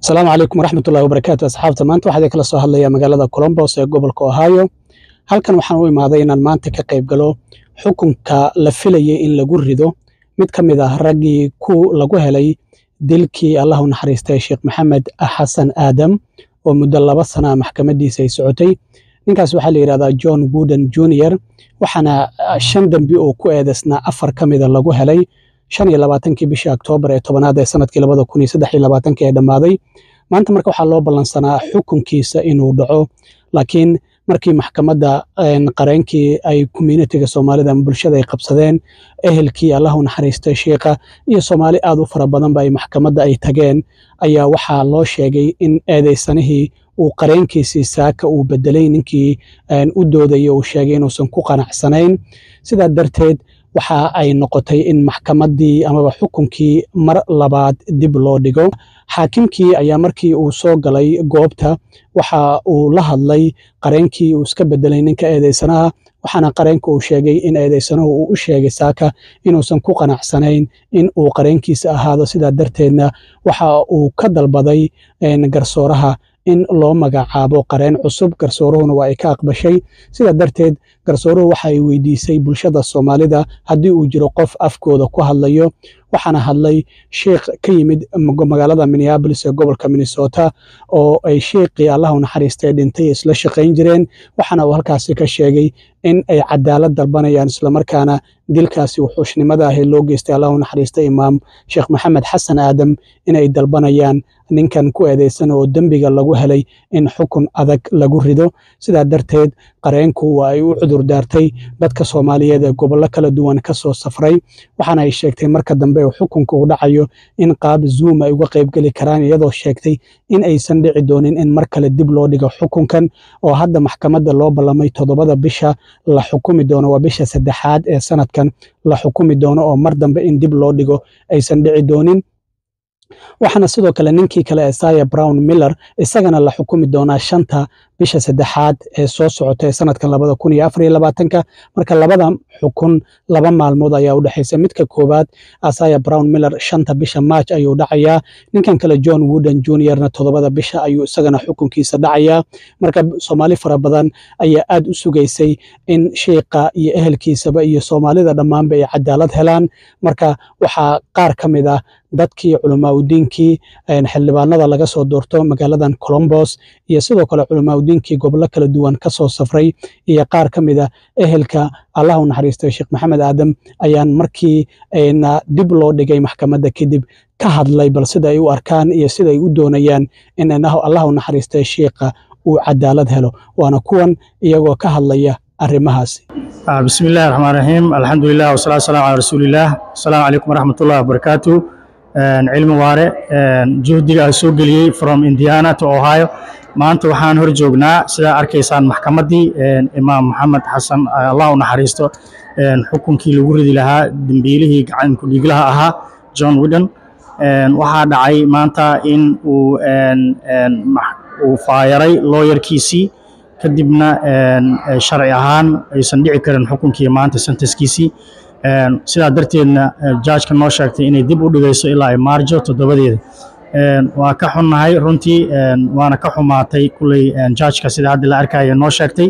asalaamu calaykum waraxmat ullahi wabarakaatu asxaabta maanta waxaa idin kala soo hadlaya magaalada colombos ee gobolka ohio halkan waxaan u imaaday inaan maanta ka qayb galo xukunka la filayay in lagu rido mid ka mid ah raggii ku lagu helay dilkii allah u naxariistay sheekh maxamed xasan aadam oo muddo laba sana maxkamadiisa ay socotay ninkaas waxaa la yidhahdaa john wooden junior waxaana shan dembi oo ku eedeysnaa afar ka mida lagu helay shan iyo labaatankii bishii oktoobar ee tobanaad ee sanadkii labada kun iyo saddex iyo labaatankii ee dhammaaday maanta marka waxaa loo ballansanaa xukunkiisa inuu dhaco laakiin markii maxkamadda qareenkii ay communitiga soomaalida ama bulshada ay qabsadeen ehelkii allah u naxariistay shiikha iyo soomaali aad u fara badanba ay maxkamadda ay tageen ayaa waxaa loo sheegay in eedeysanihii uu qareenkiisii saaka uu bedelay ninkii u doodayay uu sheegay inuusan ku qanacsanayn sidaa darteed waxa ay noqotay in maxkamaddii amaba xukunkii mar labaad dib loo dhigo xaakimkii ayaa markii uu soo galay goobta waxa uu la hadlay qareenkii uu iska bedelay ninka eedeysanaha waxaana qareenka uu sheegay in eedeysanuhu uu u sheegay saaka inuusan ku qanacsanayn in uu qareenkiisa ahaado sidaa darteedna waxa uu ka dalbaday garsooraha in loo magacaabo qareen cusub garsooruhuna waa ay ka aqbashay sidaa darteed garsooruhu waxa ay weydiisay bulshada soomaalida haddii uu jiro qof afkooda ku hadlayo waxaana hadlay sheikh ka yimid magaalada minneabolis ee gobolka minnesota oo ay sheikhii allah u naxariistay dhintay isla shaqayn jireen waxaana uu halkaasi ka sheegay in ay cadaalad dalbanayaan islamarkaana dilkaasi wuxuushnimada ahi loo geystay allah u naxariistay imaam sheekh maxamed xasan aadam inay dalbanayaan ninkan ku eedeysan oo dembiga lagu helay in xukun adag lagu rido sidaa darteed qareenku waa ay u cudur daartay dadka soomaaliyeed ee gobollo kala duwan ka soo safray waxaana ay sheegtay marka dambe uu xukunka uu dhacayo in qaab zoom ay uga qaybgeli karaan iyadoo sheegtay in aysan dhici doonin in mar kale dib loo dhigo xukunkan oo hadda maxkamadda loo ballamay toddobada bisha la xukumi doono waa bisha saddexaad ee sanadkan la xukumi doono oo mar dambe in dib loo dhigo aysan dhici doonin waxaana sidoo kale ninkii kale esaya brown miller isagana la xukumi doonaa shanta bisha saddexaad ee soo socota ee sanadkan labada kun iyo afar iyo labaatanka marka labada xukun laba maalmood ayaa u dhexaysa midka koowaad asaya brown miller shanta bisha march ayuu dhacayaa ninkan kale john wooden juniorna toddobada bisha ayuu isagana xukunkiisa dhacayaa marka soomaali fara badan ayaa aad u sugaysay in sheikha iyo ehelkiisaba iyo soomaalida dhammaanba ay cadaalad helaan marka waxaa qaar ka mid ah dadkii culamaauddiinkii xildhibaanada laga soo doorto magaaladan colombos iyo sidoo kale culamaauddiinkii gobollo kala duwan ka soo safray iyo qaar ka mid a ehelka allah u naxariistay sheekh maxamed aadam ayaan markii dib loo dhigay maxkamadda kadib ka hadlay bal sida ay u arkaan iyo sida ay u doonayaan in allah u naxariistay sheikha uu cadaalad helo waana kuwan iyagoo ka hadlaya arrimahaasi bismi illahi raxmaan raxiim alxamdulilah wasalaatu wasalaamu calaa rasuulillaah asalaamu calaykum waraxmatullahi wabarakaatu cilmi waare juhdiga aan soo geliyey from indiana to ohio maanta waxaan hor joognaa sidaa arkaysaan maxkamaddii imaam maxamed xasan allah u naxariisto xukunkii lagu ridi lahaa dembiilihii gacanku dhiiglaha ahaa john widen waxaa dhacay maanta in uu uu faayaray looyarkiisii kadibna sharci ahaan aysan dhici karin xukunkii maanta senteskiisii sidaa darteedna jaajka noo sheegtay inay dib u dhigayso ilaa ay maarjo toddobadeeda waa ka xunnahay runtii waana ka xumaatay kulley jaajka sida hadda la arkaya noo sheegtay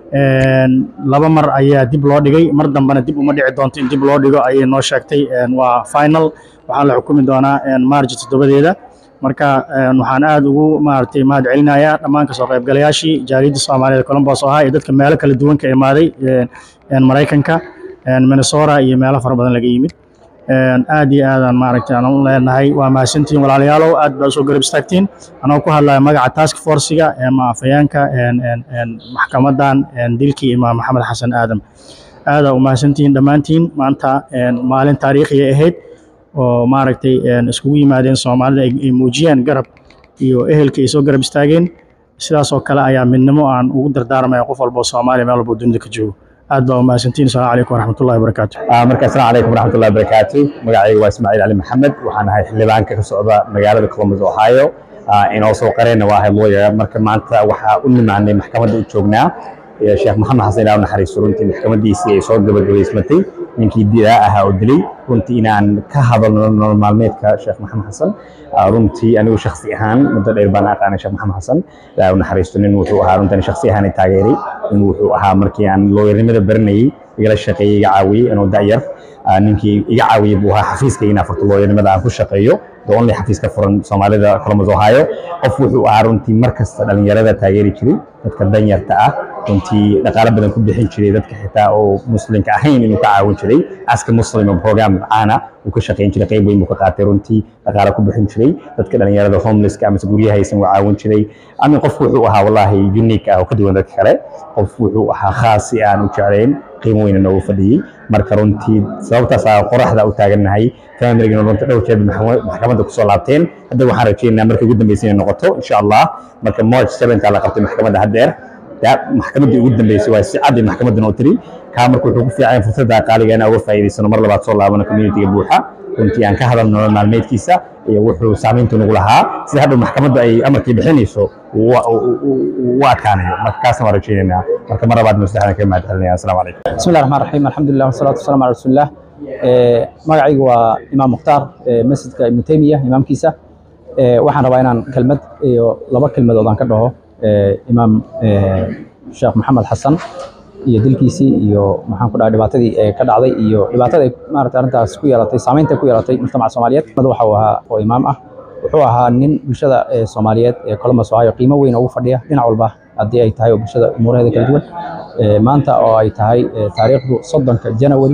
laba mar ayaa dib loo dhigay mar dambena dib uma dhici doonto in dib loo dhigo ayay noo sheegtay waa final waxaa la xukumi doonaa maarjo toddobadeeda marka waxaan aad ugu maaragtay mahad celinayaa dhammaan kasoo qaybgalayaashii jaaliyadda soomaaliyed colombos ahaa iyo dadka meelo kala duwan ka imaaday maraykanka minnesota iyo meelo fara badan laga yimid aad iyo aadaan maaragtay aan u leenahay waa mahadsantihiin walaalayaalow aad baa usoo garab istaagtiin anoo ku hadlaya magaca task forciga ama afhayeenka maxkamadan dilkii imaam maxamed xasan aadam aadaa u mahadsantihiin dhammaantiin maanta maalin taariikhiya ahayd oo maaragtay iskugu yimaadeen soomaalida ay muujiyeen garab iyo ehelka ay soo garab istaageen sidaas oo kale ayaa midnimo aan ugu dardaarmaya qof walbo soomaaliya meel walbo dunida ka joogo aad baa u mahadsantiin asalaamu calaykum waraxmatullahi wabarakaatu marka asalaamu calaykum waraxmatullahi wabarakaatu magacayga waa ismaaciil cali maxamed waxaan ahay xildhibaanka ka socda magaalada columbus ohio inoo soo qareenna waa ahay lawyer marka maanta waxaa u nimaanay maxkamadda u joognaa sheekh maxamed xasan ilaa naxariisto runtii maxkamadiisii ay soo gabagabaysmatay ninkii dilaa ahaa oo dilay runtii inaan ka hadalno nolol maalmeedka sheekh maxamed xasan runtii anigu shaksi ahaan muddo dheer baan aqaanay sheekh maxamed xasan ilaa naxariisto nin wuxuu ahaa runtan shaksi ahaan taageeray nin wuxuu ahaa markii aan looyarnimada baranayay igala shaqeeyey iga caawiyey anoo da'yar ninkii iga caawiyey buu ahaa xafiiska inaa furto looyarnimada aan ku shaqeeyo the only xafiis ka furan soomaalida columbus ohio qof wuxuu ahaa runtii mar kasta dhalinyarada taageeri jiray dadka danyarta ah runtii dhaqaalo badan ku bixin jiray dadka xitaa oo muslimka ahayn inuu ka caawin jiray aska muslim oo program caana uu ka shaqeyn jiray qayb weyn buu ka qaatay runtii dhaqaalo ku bixin jiray dadka dhalinyarada homelesska amase guryaha haysan uu caawin jiray amin qof wuxuu ahaa wallahi unique ah oo ka duwan dadka kale qof wuxuu ahaa khaas si aan u jeclayn qiimo weyna noogu fadhiyey marka runtii sababtaas aa qoraxda u taagannahay familigana runta dhowr jeer maxkamadda kusoo laabteen hadda waxaan rajaynaynaa markii ugu dambeysay inay noqoto insha allah marka march 7 la qabtay maxkamadda haddeer maxkamaddii ugu dambeysay waa si cad ay maxkamaddan oo tiri kaa marka wuxuu ku fiican fursadda qaaliga inaan uga faa'iidaysano mar labaad soo laabano communitiga buuxa runtii aan ka hadalno nolol maalmeedkiisa iyo wuxuu saamaynta nagu lahaa sida hadhow maxkamaddu ay amarkii bixinayso u adkaanayo marka kaasna waan rajaynaynaa marka mar labaad maslaxdan kaga mahad celinaya assalaamu calaykum بسم الله الرحمن الرحيم الحمد لله والصلاة والسلام على رسول الله magacaygu waa imaam mukhtaar masjidka ibnu taymiya imaamkiisa waxaan rabaa inaan kelmad iyo laba kelmadood aan ka dhaho imaam sheekh maxamed xasan iyo dilkiisii iyo maxaan ku dhahay dhibaatadii ee ka dhacday iyo dhibaatada ay maarata arrintaas ku yeelatay saamaynta ku yeelatay mujtamaca soomaaliyeed mid waxa uu ahaa oo imaam ah wuxuu ahaa nin bulshada soomaaliyeed ee columbus ohio qiimo weyn ugu fadhiya dhinac walba haddii ay tahay oo bulshada umuuraheeda kala duwan maanta oo ay tahay taariikhdu soddonka janawari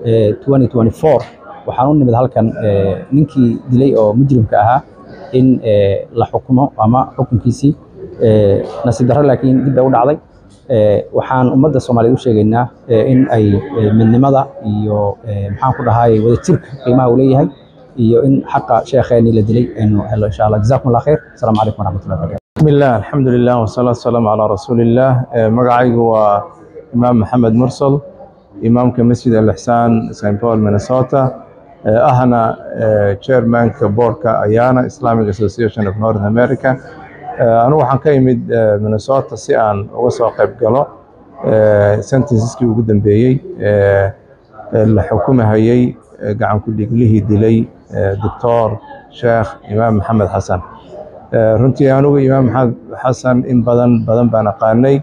2024 waxaan u nimid halkan ninkii dilay oo mujrimka ahaa in la xukumo ama xukunkiisii nasiib darro laakiin dib bay u dhacday waxaan ummadda soomaaliyeed u sheegaynaa in ay midnimada iyo maxaan ku dhahay wadajirka qiimaha uu leeyahay iyo in xaqa sheekheenii la dilay aynu helo insha allah jazakum allah khayr asalaamu calaykum waraxmatullahi wabarakatu بسم الله الحمد لله والصلاة والسلام على رسول الله مقعيق وإمام محمد مرسل إمامك مسجد الإحسان سان بول مينيسوتا أهنا chairman كبوركا أيانا Islamic Association of North America أنا waxaan ka imid Minnesota si aan uga soo qayb galo sentenceski ugu dambeeyey la xukumahayay gacan ku dhiglihii dilay doctor sheekh imaam maxamed xasan runtii anugu imaam maxamed xasan in badan badan baan aqaanay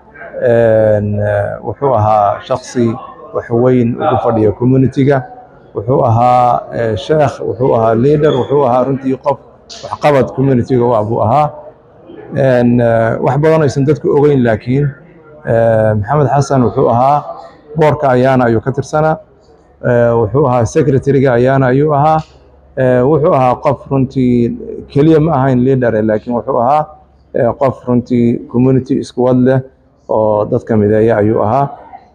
wuxuu ahaa shaksi wax weyn ugu fadhiya communitiga wuxuu ahaa sheekh wuxuu ahaa leader wuxuu ahaa runtii qof waxqabad communitiga u ah buu ahaa wax badan aysan dadku ogeyn laakiin maxamed xasan wuxuu ahaa boorka ayaana ayuu ka tirsanaa wuxuu ahaa secretariga ayaana ayuu ahaa wuxuu ahaa qof runtii keliya ma ahayn leader laakiin wuxuu ahaa qof runtii community isku wad leh oo dadka mideeya ayuu ahaa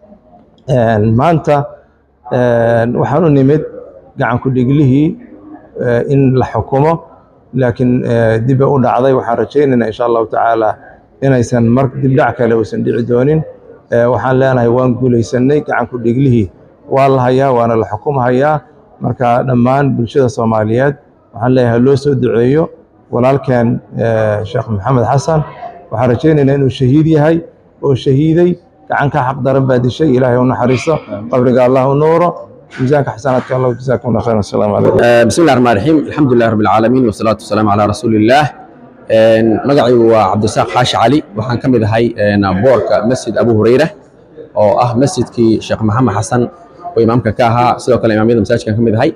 maanta waxaan u nimid gacan ku dhiglihii in la xukumo laakiin dib u dhacday waxaan rajaynaynaa insha allahu tacaala inaysan mar dibdhac kale uusan dhici doonin waxaan leenahay waan guulaysanay gacan ku dhiglihii waa la hayaa waana la xukumhayaa marka dhammaan bulshada soomaaliyeed waxaan leeyahay loo soo duceeyo walaalkeen sheekh maxamed xasan waxaan rajaynaynaa inuu shahiid yahay oo shahiiday gacan ka xaq daran baa dishay ilaahay u naxariiso qabriga allah u nuuro miisaanka xasanaadka allah jazaakum allah khayran assalaamu calaykum بسم الله الرحمن الرحيم الحمد لله رب العالمين والصلاة والسلام على رسول الله magacaygu waa cabdisaaq xaashi cali waxaan ka mid ahay boorka masjid abu hureyre oo ah masjidkii sheekh maxamed xasan oo imaamka ka ahaa sidoo kale imaamyada masaajidkan ka mid ahay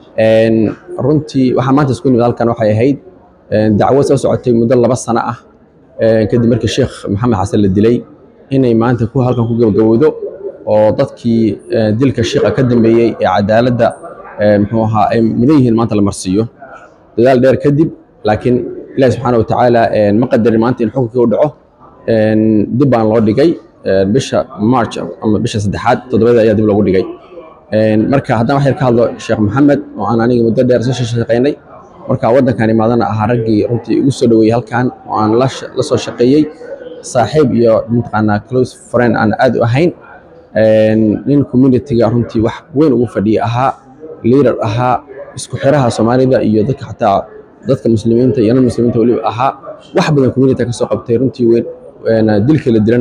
runtii waxaan maanta isku nimid halkan waxay ahayd dacwo soo socotay muddo laba sano ah kadib markii sheekh maxamed xasan la dilay inay maanta ku halkan ku gabagabowdo oo dadkii dilka sheekha ka dambeeyey ee cadaaladda muxuu ahaa ay mudan yihiin maanta la marsiiyo dadaal dheer kadib laakiin ilaahi subxaana wa tacaala ma qadarin maanta in xukunkii u dhaco dib baan loo dhigay bisha march ama bisha saddexaad toddobadeed ayaa dib loogu dhigay marka haddaan wax yar ka hadlo sheekh maxamed oo aan aniga muddo dheer soo shaqaynay marka waddankan imaadana ahaa raggii runtii igu soo dhaweeyey halkan oo aan la soo shaqeeyey saaxiib iyo mataqaanaa close friend aan aad u ahayn nin communityga runtii wax weyn ugu fadhiya ahaa leader ahaa isku xiraha soomaalida iyo dadka xataa dadka muslimiinta iyo non muslimiinta weliba ahaa wax badan community ka soo qabtay runtii weyn dilka la dilana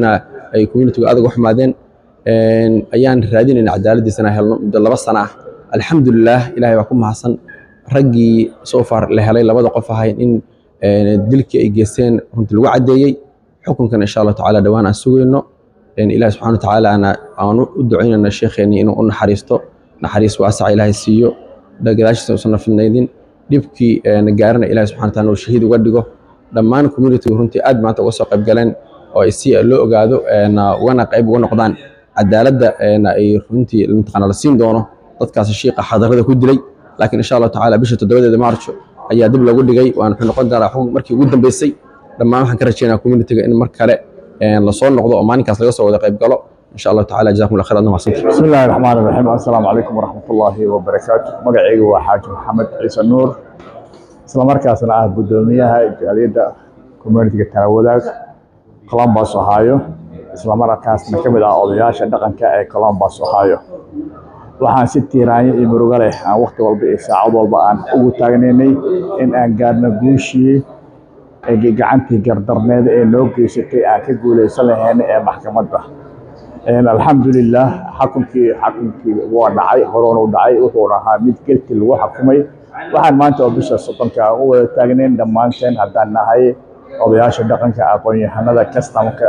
ay communitigu adag u xumaadeen ayaan raadinayna cadaaladiisana helno muddo laba sana ah alxamdulilah ilahay baa ku mahadsan raggii soo far la helay labada qof ahayn in dilkii ay geysteen runtii lagu caddeeyey xukunkan insha allah tacaala dhowaan aan sugayno ilahi subxana watacaalaana aan u ducaynayna sheekheennii inuu u naxariisto naxariis waasaca ilaahay siiyo gadaashiisa uusan fidnaydin dhibkii gaarana ilahi subxana wataala uu shahiid uga dhigo dhammaan communitigu runtii aad maanta uga soo qayb galeen oo si loo ogaado ugana qayb uga noqdaan cadaaladda ay runtii mataqaana la siin doono dadkaas shiiqa xadarada ku dilay laakiin insha allahu tacaala bisha toddobadeeda maarjo ayaa dib lagu dhigay waan wuxuu noqon doonaa xukun markii ugu dambeysay dhammaan waxaan ka rajaynaa communitiga in mar kale lasoo noqdo oo maalinkaas laga soo wada qayb galo insha allahu tacaala jazakum allah khayr adna mahadsantihi بسم الله الرحمن الرحيم السلام عليكم ورحمة الله وبركاته مقعيق وحاج محمد عيسى نور isla markaasna ah guddoomiyaha jaaliyadda communitiga talawadaag columbus ohio isla markaasna ka mid ah odayaasha dhaqanka ee columbus ohio waxaan si tiiraanyo iyo murugo leh aan waqti walba iyo saacad walba aan ugu taagnaynay in aan gaarno guushii ee gacantii gardarneed ee noo geysatay aan ka guulaysan lahayn ee maxkamadda alxamdulilah xukunkii xukunkii waa dhacay horonu dhacay wuxuuna ahaa mid gelti lagu xukumay waxaan maanta oo bisha soddonka aan u wada taagnayn dhammaanteen haddaan nahay odayaasha dhaqanka aqoon-yahanada kastamka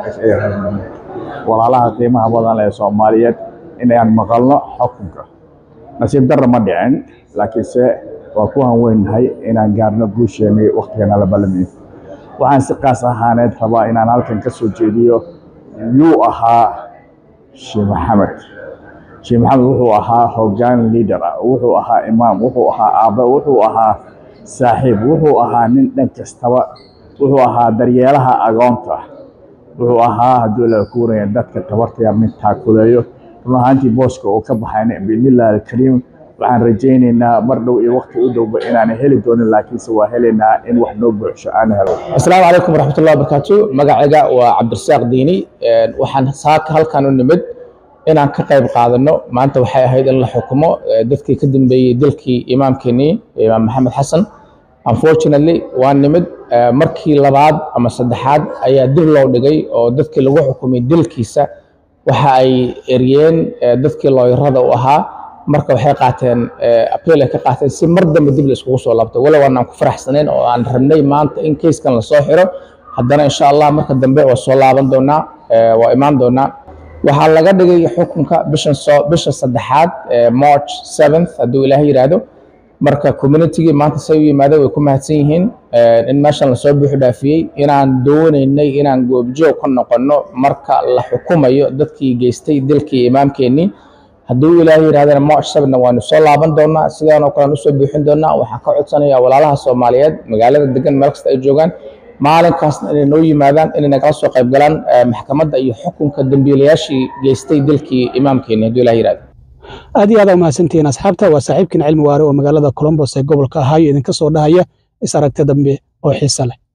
walaalaha qiimaha badan ee soomaaliyeed inaan maqalno xukunka nasiib darra ma dhicin laakiinse waa ku hanweynahay inaan gaarno guusheenii waktigana la balamiyo waxaan si qaas ahaaneed rabaa inaan halkan ka soo jeediyo yuu ahaa sheekh maxamed sheekh maxamed wuxuu ahaa hoggaan leader ah wuxuu ahaa imaam wuxuu ahaa aabe wuxuu ahaa saaxiib wuxuu ahaa nin dhan kastaba wuxuu ahaa daryeelaha agoonta wuxuu ahaa hadduu la kuuraya dadka tabarta yar nin taakuleeyo run ahaantii booska uu ka baxayna biidnillahi alkariim waxaan rajaynaynaa mar dhow iyo waqti u dhowba inaan heli doonin laakiinse waa helaynaa in wax noo buuxsho aan helo asalaamu calaykum waraxmatullahi wabarakaatu magacayga waa cabdirasaaq diini waxaan saaka halkan u nimid inaan ka qayb qaadano maanta waxay ahayd in la xukumo dadkii ka dambeeyey dilkii imaamkeenii imaam maxamed xasan unfortunately waa nimid markii labaad ama saddexaad ayaa dib loo dhigay oo dadkii lagu xukumay dilkiisa waxa ay eryeen dadkii looyarada u ahaa marka waxay qaateen appeal ay ka qaateen si mar dambe dib la iskugu soo laabto walow aanaan ku faraxsanayn oo aan rabnay maanta in kayskan lasoo xiro haddana insha allah marka dambe waa soo laaban doonaa waa imaan doonaa waxaa laga dhigay xukunka bishan soo bisha saddexaad march seventh hadduu ilaahay yidhaahdo marka communitygii maanta say u yimaadeen way ku mahadsan yihiin in meeshan lasoo buuxu dhaafiyey inaan doonaynay inaan goobjoog ka noqonno marka la xukumayo dadkii geystay dilkii imaamkeenii hadduu ilaahay yidhahdana march sevenna waanu soo laaban doonaa sidaanoo kalean usoo buuxin doonaa waxaan ka codsanayaa walaalaha soomaaliyeed magaalada degan meel kasta ay joogaan maalinkaasna inay noo yimaadaan inay nagala soo qayb galaan maxkamadda iyo xukunka dembiilayaashii geystay dilkii imaamkeeni hadduu ilahay yidhahdo aad iyo aad aa umahadsantihiin asxaabta waa saaxiibkiin cilmi waare oo magaalada colombos ee gobolka ahaayo idinka soo dhahaya is aragta dambe oo xiise leh